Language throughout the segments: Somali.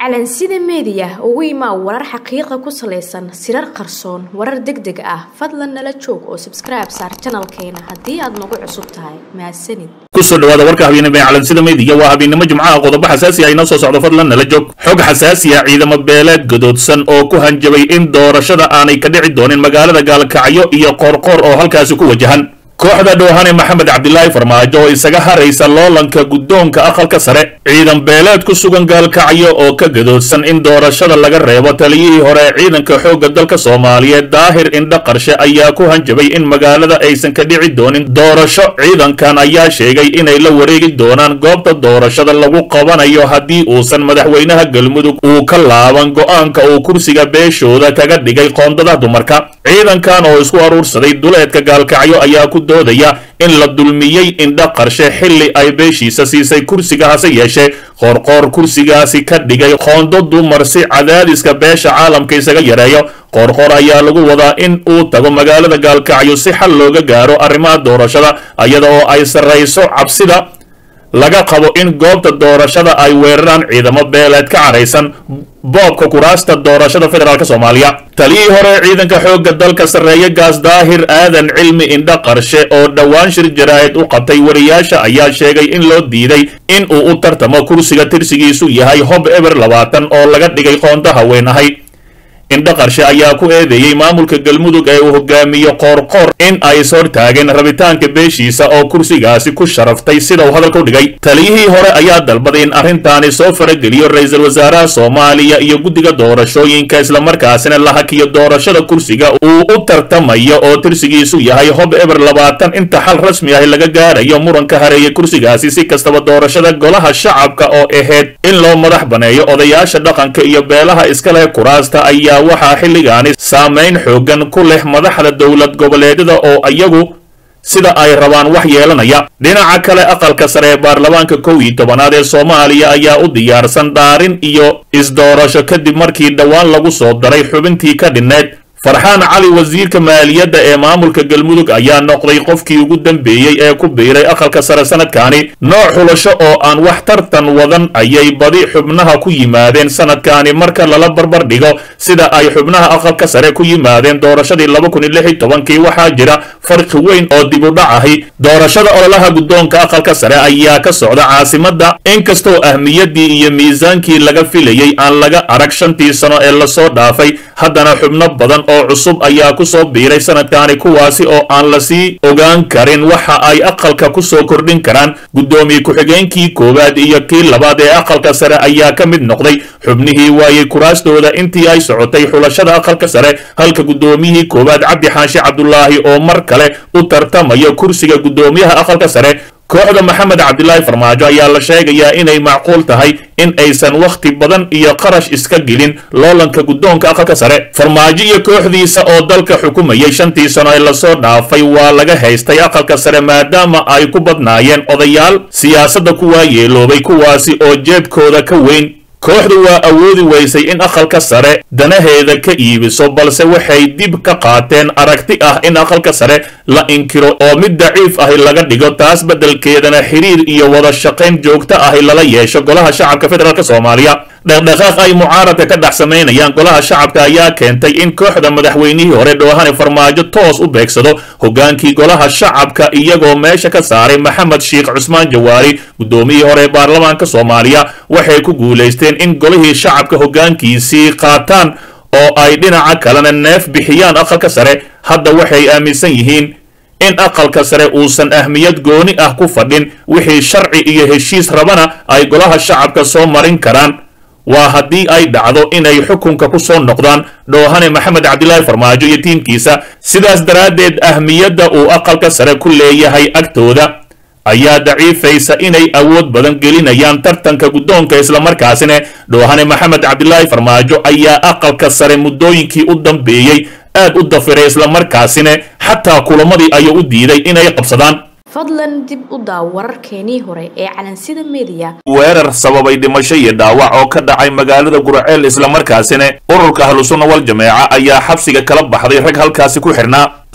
calansida meediya ugu imaa warar xaqiiqa ku salaysan sirar qarsoon warar deg deg ah fadlan nala joog oo sabskribe saar janalkeena haddii aad nagu cusub tahay mahadsanid kusoo dhawaada warka habeennimo ee calansida meediya waa habeennimo jimcaha qodobo xasaasi ah inoo soo socdo fadlan nala joog xog xasaasi ah ciidamo beeleed gadoodsan oo ku hanjabay in doorashada aanay ka dhici doonin magaalada gaalkacyo iyo qoorqoor oo halkaasi ku wajahan kooxda dhoohane maxamed cabdilaahi farmaajo oo isaga haraysa loolanka guddoonka aqalka sare ciidan beeleed ku sugan gaalkacyo oo ka gadoodsan in doorashada laga reebo taliyihii hore ee ciidanka xoogga dalka soomaaliyeed daahir indha qarshe ayaa ku hanjabay in magaalada aysan ka dhici doonin doorasho ciidankan ayaa sheegay inay la wareegi doonaan goobta doorashada lagu qabanayo haddii uusan madaxweynaha galmudug uu ka laaban go'aanka uu kursiga beeshooda kaga dhigay qoondada dumarka ciidankan oo isku aruursaday duleedka gaalkacyo ayaa ku doodaya in la dulmiyey indha qarshe xilli ay beeshiisa siisay kursiga hase yeeshee qoorqoor kursigaasi ka dhigay qoondo dumar si cadaadiska beesha caalamka isaga yareeyo qoorqoor ayaa lagu wadaa in uu tago magaalada gaalkacyo si xal looga gaaro arrimaha doorashada iyada oo ay sarrayso cabsida laga qabo in goobta doorashada ay weeraraan ciidamo beeleed ka caraysan boobka kuraasta doorashada federaalk soomaaliya taliyii hore ciidanka xoogga dalka sarreeye gaas daahir aadan cilmi indha qarshe oo dhowaan shir jaraa'id u qabtay wariyaasha ayaa sheegay in loo diiday in uu u tartamo kursiga tirsigiisu yahay hob eber labaatan oo laga dhigay qoonto haween ahay indha qarshe ayaa ku eedeeyey maamulka galmudug ee uu hogaamiyo qoorqoor in ay is hortaageen rabitaanka beeshiisa oo kursigaasi ku sharaftay sida uu hadalka u dhigay taliyihii hore ayaa dalbaday in arrintaani soo farageliyo ra-iisul wasaaraha soomaaliya iyo guddiga doorashooyinka islamarkaasina la hakiyo doorashada kursiga uu u tartamayo oo tirsigiisu yahay hob eber labaatan inta xal rasmi ah laga gaarayo muranka hareeye kursigaasi si kastaba doorashada golaha shacabka oo ahayd in loo madax baneeyo odayaasha dhaqanka iyo beelaha iska leh kuraasta ayaa waxaa xilligaani saamayn xoogan ku leh madaxda dowlad goboleedyada oo iyagu sida ay rabaan wax yeelanaya dhinaca kale aqalka sare ee baarlamaanka kow iyo tobanaad ee soomaaliya ayaa u diyaarsan dhaarin iyo isdoorasho kadib markii dhowaan lagu soo daray xubintii ka dhinneed farxaan cali wasiirka maaliyadda ee maamulka galmudug ayaa noqday qofkii ugu dambeeyey ee ku biiray aqalka sare sanadkaani nooc xulasho oo aan wax tartan wadan ayay badi xubnaha ku yimaadeen sanadkaani marka lala barbar dhigo sida ay xubnaha aqalka sare ku yimaadeen doorashadii laba kun iyo lix iyo tobankii waxaa jira farqi weyn oo dib u dhac ahi doorashada ololaha guddoonka aqalka sare ayaa ka socda caasimadda inkastoo ahmiyaddii iyo miisaankii laga filayey aan laga arag shantii sano ee lasoo dhaafay haddana xubno badan oo cusub ayaa ku soo biiray sanadkaani kuwaasi oo aan lasii ogaan karin waxa ay aqalka ku soo kordhin karaan guddoomiye ku-xigeenkii koowaad iyo kii labaad ee aqalka sare ayaa ka mid noqday xubnihii waayey kuraastooda intii ay socotay xulashada aqalka sare halka guddoomiyihii koowaad cabdi xaashi cabdulaahi oo mar kale u tartamayo kursiga guddoomiyaha aqalka sare kooxda maxamed cabdilaahi farmaajo ayaa la sheegayaa inay macquul tahay in aysan wakhti badan iyo qarash iska gelin loolanka guddoonka aqalka sare farmaajo iyo kooxdiisa oo dalka xukumayay shantii sano ee lasoo dhaafay waa laga haystay aqalka sare maadaama ay ku badnaayeen odayaal siyaasadda kuwaa yeeloobay kuwaasi oo jeebkooda ka weyn kooxdu waa awoodi weysay in aqalka sare danaheeda ka iibiso balse waxay dib ka qaateen aragti ah in aqalka sare la inkiro oo mid daciif ahi laga dhigo taas beddelkeedana xiriir iyo wada shaqayn joogto ahi lala yeesho golaha shacabka federaalk soomaaliya dhaqdhaqaaq ay mucaaradka ka dhex samaynayaan golaha shacabka ayaa keentay in kooxda madaxweynihii hore dhoohane farmaajo toos u beegsado hogaankii golaha shacabka iyagoo meesha ka saaray maxamed sheikh cusmaan jawaari guddoomiyihii hore ee baarlamaanka soomaaliya waxay ku guulaysteen in golihii shacabka hoggaankiisii qaataan oo ay dhinaca kalena neef bixiyaan aqalka sare hadda waxay aaminsan yihiin in aqalka sare uusan ahmiyad gooni ah ku fadhin wixii sharci iyo heshiis rabana ay golaha shacabka soo marin karaan waa haddii ay dhacdo inay xukunka ku soo noqdaan dhoohane maxamed cabdilaahi farmaajo iyo tiimkiisa sidaas daraaddeed ahmiyadda uu aqalka sare ku leeyahay agtooda ayaa daciifaysa inay awood badan gelinayaan tartanka guddoonka islamarkaasina dhoohane maxamed cabdilaahi farmaajo ayaa aqalka sare muddooyinkii u dambeeyey aad u dafiray islamarkaasina xataa kulamadii ayuu u diiday inay qabsadaan fadlan dib u daaw wararkeenii hore ee calansida meediya weerar sababay dhimasho iyo dhaawac oo ka dhacay magaalada guraceel islamarkaasina ururka ahlusunna wal jameeca ayaa xabsiga kala baxday rag halkaasi ku xidhnaa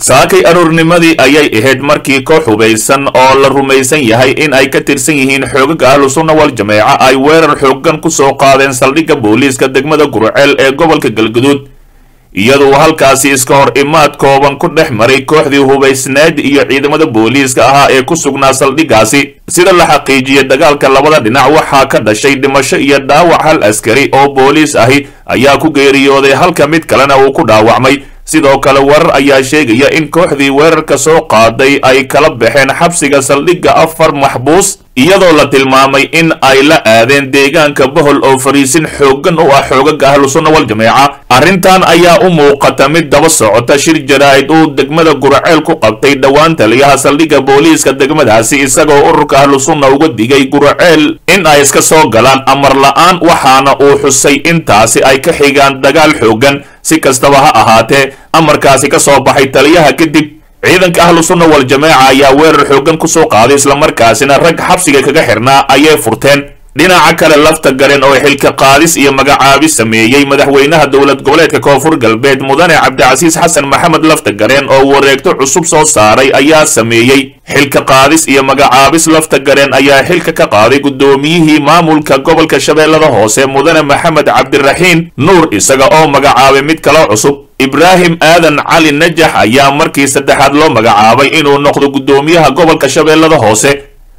saakay aroornimadii ayay ahayd markii koox hubaysan oo la rumaysan yahay in ay ka tirsan yihiin xoogaga ahlu sunna wal jameeca ay weerar xoogan ku soo qaadeen saldhigga booliiska degmada gurceel ee gobolka galguduud iyadoo halkaasi iska hor imaad kooban ku dhex maray kooxdii hubaysneed iyo ciidamada booliiska ahaa ee ku sugnaa saldhiggaasi sida la xaqiijiyey dagaalka labada dhinac waxaa ka dhashay dhimasho iyo dhaawac hal askari oo booliis ahi ayaa ku geeriyooday halka mid kalena uu ku dhaawacmay sidoo kale warar ayaa sheegaya in kooxdii weerarka soo qaaday ay kala baxeen xabsiga saldhigga afar maxbuus iyadoo la tilmaamay in ay la aadeen deegaanka bohol oo fariisin xooggan u ah xoogaga ahlu sunna wal jameeca arrintan ayaa u muuqata mid daba socota shir jaraa'id uu degmada guraceel ku qabtay dhowaan taliyaha saldhigga booliiska degmadaasi isagoo ururka ahlu sunna uga digay guraceel in ay iska soo galaan amar la-aan waxaana uu xusay intaasi ay ka xigaan dagaal xooggan si kastaba ha ahaatee amarkaasi ka soo baxay taliyaha kadib ciidanka ahlu sunna wal jameeca ayaa weerar xooggan ku soo qaaday islamarkaasina rag xabsiga kaga xirnaa ayay furteen dhinaca kale lafta garen oo xilka qaadis iyo magacaabis sameeyey madaxweynaha dowlad goboleedka koonfur galbeed mudane cabdicasiis xasan maxamed lafta garen oo wareegto cusub soo saaray ayaa sameeyey xilka qaadis iyo magacaabis lafta garen ayaa xilka ka qaaday guddoomiyihii maamulka gobolka shabeellada hoose mudane maxamed cabdiraxiin nuur isaga oo magacaabay mid kale cusub ibraahim aadan cali najax ayaa markii saddexaad loo magacaabay inuu noqdo guddoomiyaha gobolka shabeellada hoose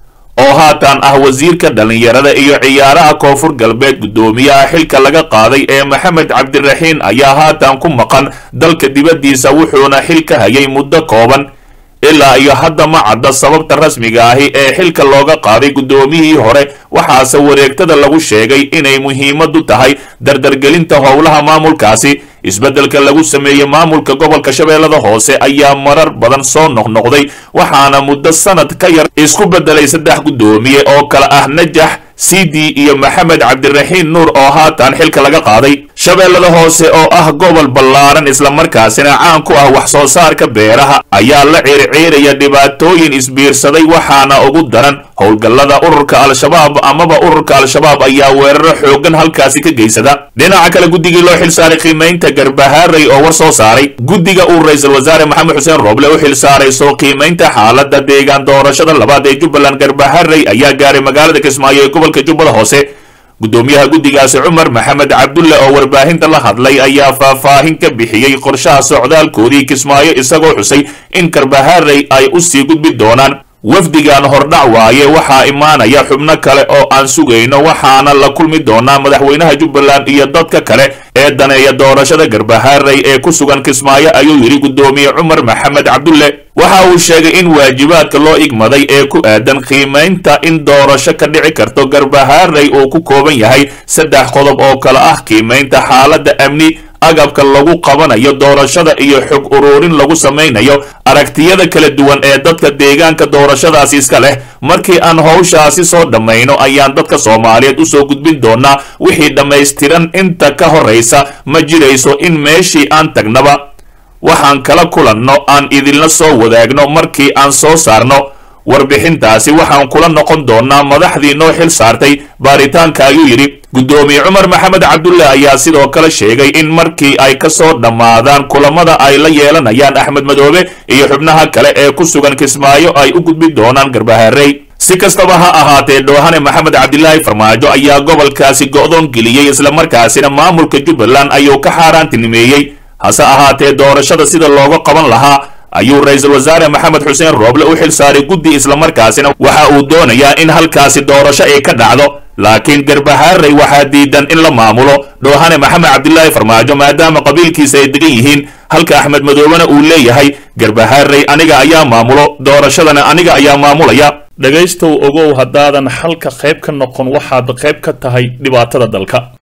oo haatan ah wasiirka dhallinyarada iyo ciyaaraha koonfur galbeed guddoomiyaha xilka laga qaaday ee maxamed cabdiraxiin ayaa haatan ku maqan dalka dibaddiisa wuxuuna xil ka hayay muddo kooban ilaa iyo hadda ma cadda sababta rasmiga ahi ee xilka looga qaaday guddoomiyihii hore waxaase wareegtada lagu sheegay inay muhiimadu tahay dardargelinta howlaha maamulkaasi isbeddelka lagu sameeyey maamulka gobolka shabeellada hoose ayaa marar badan soo noqnoqday waxaana muddo sanad ka yar isku beddelay saddex guddoomiye oo kale ah najax sidi iyo maxamed cabdiraxiin nuur oo haatan xilka laga qaaday shabeellada hoose oo ah gobol ballaaran islamarkaasina caan ku ah wax soo saarka beeraha ayaa la circiiraya dhibaatooyin isbiirsaday waxaana ugu daran howlgallada ururka al-shabaab amaba ururka al-shabaab ayaa weeraro xooggan halkaasi ka geysada dhinaca kale guddigii loo xilsaaray qiimaynta garbahaaray oo war soo saaray guddiga uu ra-iisul wasaare maxamed xuseen rooble u xilsaaray soo qiimaynta xaaladda deegaan doorashada labaad ee jubbaland garbahaaray ayaa gaaray magaalada kismaayo ee gobolka jubbada hoose guddoomiyaha guddigaasi cumar maxamed cabdulle oo warbaahinta la hadlay ayaa faahfaahin ka bixiyey qorshaha socdaalkoodii kismaayo isagoo xusay in garbahaaray ay u sii gudbi doonaan wafdigan hordhac waaye waxaa imaanaya xubno kale oo aan sugayno waxaana la kulmi doonaa madaxweynaha jubbaland iyo dadka kale ee daneeya doorashada garbahaaray ee ku sugan kismaayo ayuu yidhi guddoomiye cumar maxamed cabdulle waxa uu sheegay in waajibaadka loo igmaday ee ku aadan qiimaynta in doorasho ka dhici karto garbahaaray uu ku kooban yahay saddex qodob oo kale ah qiimaynta xaaladda amni agabka lagu qabanayo doorashada iyo xog uruurin lagu samaynayo aragtiyada kala duwan ee dadka deegaanka doorashadaasi iska leh markii aan howshaasi soo dhammayno ayaan dadka soomaaliyeed usoo gudbin doonaa wixii dhammaystiran inta ka horraysa ma jirayso in meeshii aan tagnaba waxaan kala kulanno aan idinla soo wadaagno markii aan soo saarno warbixintaasi waxaan kula noqon doonaa madaxdii noo xil saartay baaritaanka ayuu yidhi guddoomiye cumar maxamed cabdulle ayaa sidoo kale sheegay in markii ay ka soo dhammaadaan kulamada ay la yeelanayaan axmed madoobe iyo xubnaha kale ee ku sugan kismaayo ay u gudbi doonaan garbaharey si kastaba ha ahaatee dhoohane maxamed cabdilaahi farmaajo ayaa gobolkaasi go'doon geliyey islamarkaasina maamulka jubbaland ayuu ka xaaraantinimeeyey hase ahaatee doorashada sida looga qaban lahaa ayuu ra-iisul wasaare maxamed xuseen rooble u xil saaray guddi islamarkaasina waxa uu doonayaa in halkaasi doorasho ay ka dhacdo laakiin garbahaaray waxaa diidan in la maamulo dhoohane maxamed cabdilaahi farmaajo maadaama qabiilkiisa ay degan yihiin halka axmed madoobena uu leeyahay garbahaaray aniga ayaa maamulo doorashadana aniga ayaa maamulaya dhegaystow ogow haddaadan xalka qayb ka noqon waxaad qayb ka tahay dhibaatada dalka